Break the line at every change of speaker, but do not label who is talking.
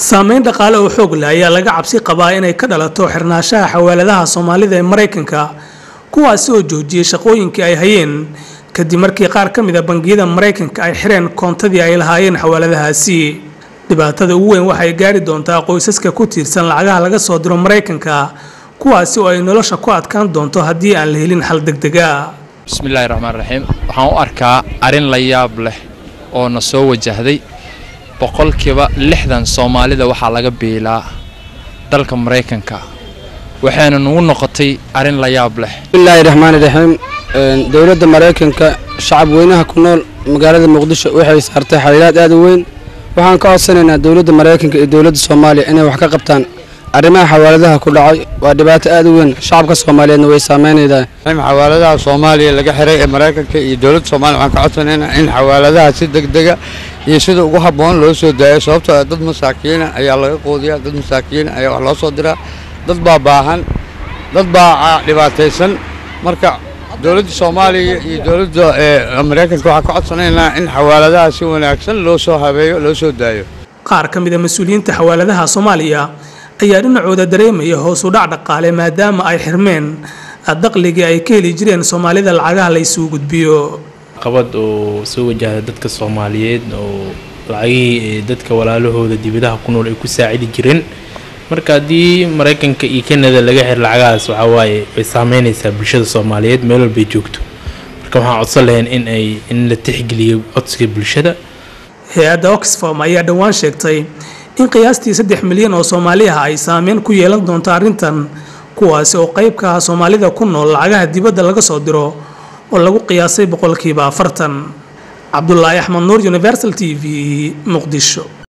saameyn dhaqaale oo xoog leh ayaa laga cabsi qabaa inay ka dhalato xirnaanshaha xawaaladaha soomaalida ee maraykanka kuwaasi oo joojiyey shaqooyinkii ay hayeen kadib markii qaar ka mid a bangiyada maraykanka ay xireen koontadii ay lahaayeen xawaaladahaasi dhibaatada ugu weyn waxay gaari doontaa qoysaska ku tiirsan lacagaha laga soo diro maraykanka kuwaasi oo ay nolosha ku adkaan doonto haddii aan la helin xal degdega
bismillaahi raxmaan raxiim waxaan u arkaa arrin la yaab leh oo na soo wajahday boqolkiiba lixdan soomaalida waxaa laga biilaa dalka maraykanka waxayna nagu noqotay arrin la yaab leh
bismillaahi raxmaani raxiim dowladda maraykanka shacab weynaha ku nool magaalada muqdisho waxay saartay xaliilaad aad u weyn waxaan ka codsanaynaa dowladda maraykanka iyo dowladda soomaaliya inay wax ka qabtaan arrimaha xawaaladaha ku dhacay waa dhibaato aad u weyn shacabka soomaaliyeedna way saameynaydaa
xawaaladaha soomaaliya laga xiray ee maraykanka iyo dowladda soomaaliya waxaan ka codsanaynaa in xawaaladaha si degdega iyo sida ugu habboon loo soo daayo sababtoo ah dad masaakiina ayaa laga quudiyaa dad masaakiina ayaa wax loo soo diraa dad baa baahan dad baa dhibaataysan marka dowladda soomaaliya iyo dowladda maraykanka waxaan ka codsanaynaa in xawaaladaha si wanaagsan loo soo habeeyo loo soo daayo
qaar ka mid a mas-uuliyiinta xawaaladaha soomaaliya ayaa dhinacooda dareemaya hoos u dhac dhaqaale maadaama ay xirmeen daqligii ay ka heli jireen soomaalida lacagaha la isugu gudbiyo
qabad oo soo wajahda dadka soomaaliyeed oo lacagihii dadka walaalahooda dibadaha ku nool ay ku saacidi jireen marka haddii maraykanka iyo kanada laga xir lacagahaas waxaa waaye way saameynaysaa bulshada soomaaliyeed meel walbay joogto marka waxaan codsan lahayn in ay in la tixgeliyo codsiga bulshada
hay-adda oxfam ayaa dhowaan sheegtay in qiyaastii saddex milyan oo soomaali ah ay saameyn ku yeelan doonto arrintan kuwaasi oo qaybka ah soomaalida ku nool lacagaha dibadda laga soo diro oo lagu qiyaasay boqolkiiba afartan cabdulaahi axmed nuur universal t v muqdisho